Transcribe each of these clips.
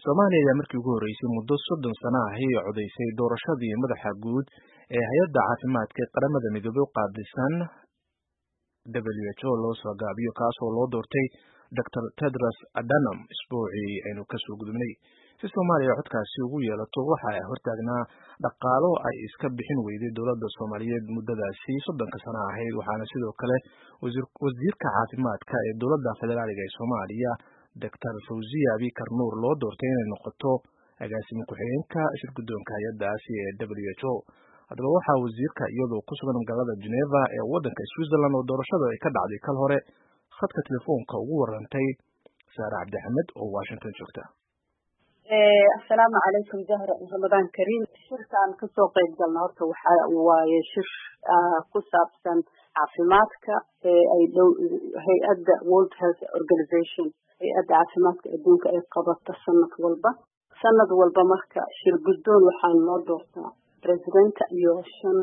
soomaaliya ayaa markii ugu horreysay muddo soddon sano ahi codaysay doorashadii madaxa guud ee hay-adda caafimaadka ee qaramada midoobey u qaabilsan w h o loo soo gaabiyo kaas oo loo doortay dor tedros adhanom isbuucii aynu kasoo gudubnay si soomaaliya codkaasi ugu yeelato waxa hortaagnaa dhaqaalo ay iska bixin weyday dowladda soomaaliyeed muddadaasi soddonka sano ahayd waxaana sidoo kale wasiirka caafimaadka ee dowladda federaaliga ee soomaaliya doctor fawziya abikar nuur loo doortay inay noqoto agaasimo ku-xigeenka shirguddoonka hay-addaasi ee w h o haddaba waxaa wasiirka iyadoo ku sugan magaalada geneva ee waddanka switzerland oo doorashada ay ka dhacday kal hore khadka telefoonka ugu warantay saare cabdixamed oo washington joogta assalaamu calaykum jahra ramadaan kariim shirkaan kasoo qeyb galna horta waxa waaye shir ku saabsan caafimaadka ee ay dhow hay-adda world health organization hay-adda caafimaadka adduunka ay qabato sanad walba sanad walba marka shir guddoon waxaa noo doortaa presidenta iyo shan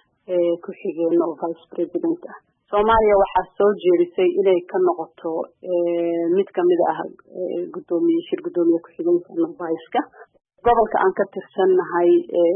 ku-xigeeno oo vice president ah soomaaliya waxaa soo jeedisay inay ka noqoto mid kamid ah gudoomiye shir guddoomiye ku-xigeenka noviska gobolka aan ka tirsannahay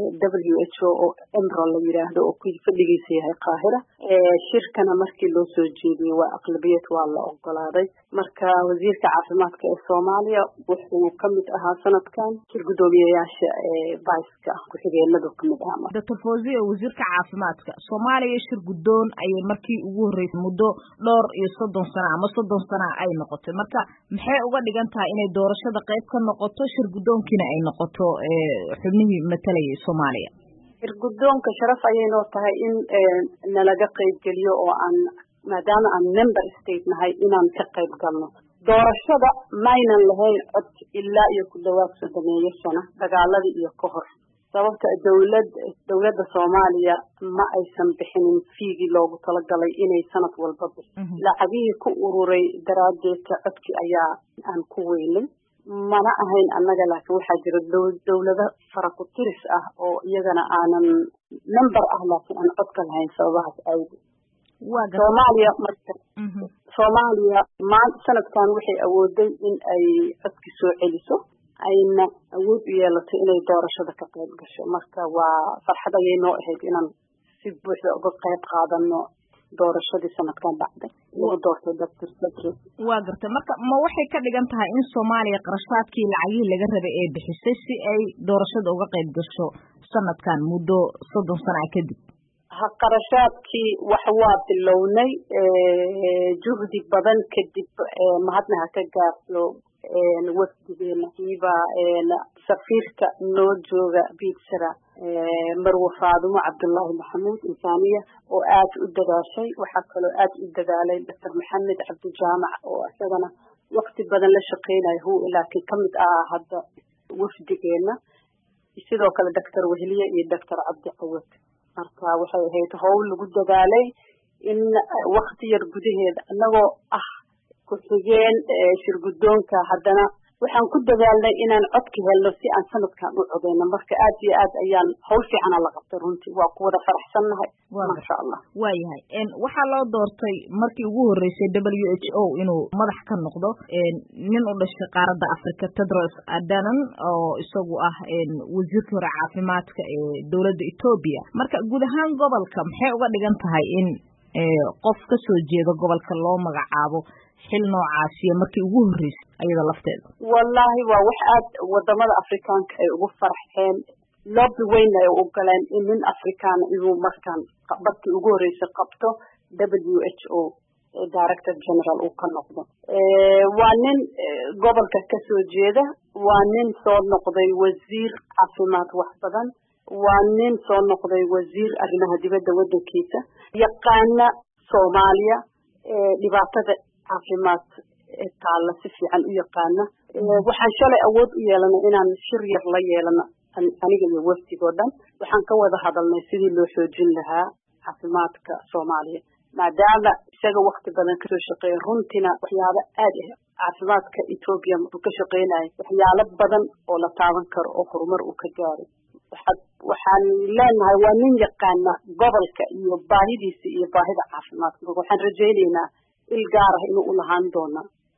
w h o oo emro la yiraahdo oo fadhigiisa yahay qaahira shirkana markii loo soo jeediyey waa aqlabiyad waa la ogolaaday marka wasiirka caafimaadka ee soomaaliya wuxuu kamid ahaa sanadkan shir guddoomiyeyaasha viceka ku-xigeenadu kamid ahaa doctor fawziya wasiirka caafimaadka soomaaliya shir guddoon ayay markii ugu horreysay muddo dhowr iyo soddon sano ama soddon sana ay noqotay marka maxay uga dhigan tahay inay doorashada qayb ka noqoto shir guddoonkiina ay noqoto xubnihii matalayay soomaaliya shir guddoonka sharaf ayay noo tahay in nalaga qeybgeliyo oo aan maadaama aan member state nahay inaan ka qayb galno doorashada maynan lahayn cod ilaa iyo ku dhawaad soddomeeyo sano dagaaladii iyo ka hor sababta dowlad dowladda soomaaliya ma aysan bixinin fiigii loogu talagalay inay sanad walba bixi lacagihii ku ururay daraaddeedka codki ayaa aan ku weynay mana ahayn annaga laakiin waxaa jira dowlado fara ku tiris ah oo iyagana aanan member ah laakiin aan codka lahayn sababahaas awgeed soomaaliya marka soomaaliya maan sanadkan waxay awooday in ay codki soo celiso ayna awood u yeelato inay doorashada ka qayb gasho marka waa farxad ayay noo ahayd inaan si buuxda uga qayb qaadano doorashadii sanadkan dhacday lagu doortay doctor sadre waa gartay marka ma waxay ka dhigan tahay in soomaaliya qarashaadkii lacagihii laga rabay ee bixisay si ay doorashada uga qayb gasho sanadkan muddo soddon sana a kadib ha qarashaadkii wax waa bilownay juhdi badan kadib mahadna ha ka gaarto wafdigeena kiiba safiirka noo jooga biidsara marwe faadumo cabdullaahi maxamuud insaaniya oo aad u dadaashay waxaa kaloo aad u dadaalay doctor maxamed cabdijaamac oo isagana wakti badan la shaqeynayo hu laakiin kamid ah hadda wafdigeena sidoo kale doctor wehliye iyo doctor cabdi cawad marka waxay ahayd howl lagu dadaalay in wakti yar gudaheeda annagoo ah ku-xigeen shir guddoonka haddana waxaan ku dadaalnay inaan codka helno si aan sanadkan u codeyno marka aad iyo aad ayaan hawl fiicana la qabtay runtii waa ku wada faraxsannahay maasha allah waayahay waxaa loo doortay markii ugu horreysay w h o inuu madax ka noqdo nin u dhashay qaaradda africa tedros adanon oo isagu ah wasiirkii hore caafimaadka ee dowladda etoobiya marka guud ahaan gobolka maxay uga dhigan tahay in qof ka soo jeeda gobolka loo magacaabo xil noocaasiyo markii ugu horreysay ayada lafteeda wallaahi waa wax aad wadamada afrikaanka ay ugu farxeen loobi weyn ay u galeen in nin afrikaana inuu markaan barkii ugu horreysay qabto w h o director general uu ka noqdo waa nin gobolka kasoo jeeda waa nin soo noqday wasiir caafimaad wax badan waa nin soo noqday wasiir arrimaha dibadda waddankiisa yaqaana soomaaliya dhibaatada caafimaad taalla si fiican u yaqaana waxaan shalay awood u yeelanay inaan shir yar la yeelano aniga iyo wafdigoo dhan waxaan ka wada hadalnay sidii loo xoojin lahaa caafimaadka soomaaliya maadaama isaga wakti badan kasoo shaqeeya runtiina waxyaabo aad ah caafimaadka etoobiya uu ka shaqeynayo waxyaalo badan oo la taaban karo oo horumar uu ka gaaray waxaad waxaan leenahay waa nin yaqaana gobolka iyo baahidiisa iyo baahida caafimaadka marka waxaan rajaynaynaa il gaar ah inuu u lahaan doona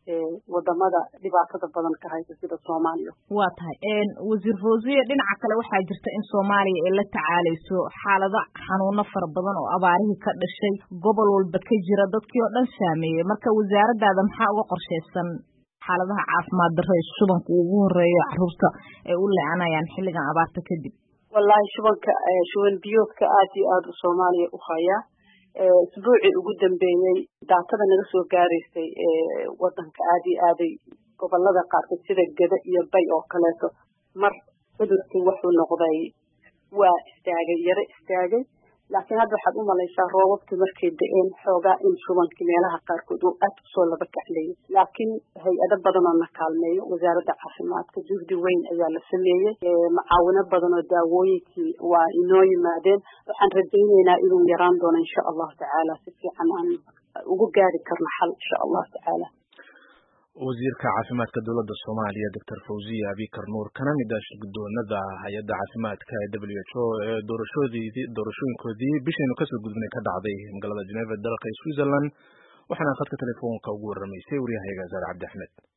wadamada dhibaatada badan ka haysa sida soomaaliya waa tahay wasiir fawziya dhinaca kale waxaa jirta in soomaaliya ay la tacaaleyso xaalado xanuuno fara badan oo abaarihii ka dhashay gobol walba ka jira dadkii oo dhan saameeyey marka wasaaraddaada maxaa uga qorshaysan xaaladaha caafimaad darro ee shubanka ugu horeeyo caruurta ay u leecanayaan xilligan abaarta kadib wallahi shubanka shuban biyoodka aada iyo aada u soomaaliya u hayaa isbuucii ugu dambeeyey daatada naga soo gaaraysay wadanka aada iyo aaday gobolada qaarkood sida geda iyo bay oo kaleeto mar cudurkii wuxuu noqday waa istaagay yaro istaagay laakiin hadda waxaad u malaysaa roobabkii markay da-een xoogaa in shubankii meelaha qaarkood uu aad usoo laba kacleeyay laakiin hay-ado badan oo na kaalmeeyo wasaaradda caafimaadka juhdi weyn ayaa la sameeyey macaawino badan oo daawooyinkii waa inoo yimaadeen waxaan rajayneynaa inuu yaraan doono insha allahu tacaala si fiican aan ugu gaari karno xal insha allahu tacaala wasiirka caafimaadka dowladda soomaaliya doctor fawziya abikar nuur kana mid ah shirgudoonada hay-adda caafimaadka ee w h o ee doorashoodii doorashooyinkoodii bishaynu kasoo gudubnay ka dhacday magaalada geneva dalka switzerland waxaana khadka telefoonka ugu warramaysay waryahayaga saare cabdi axmed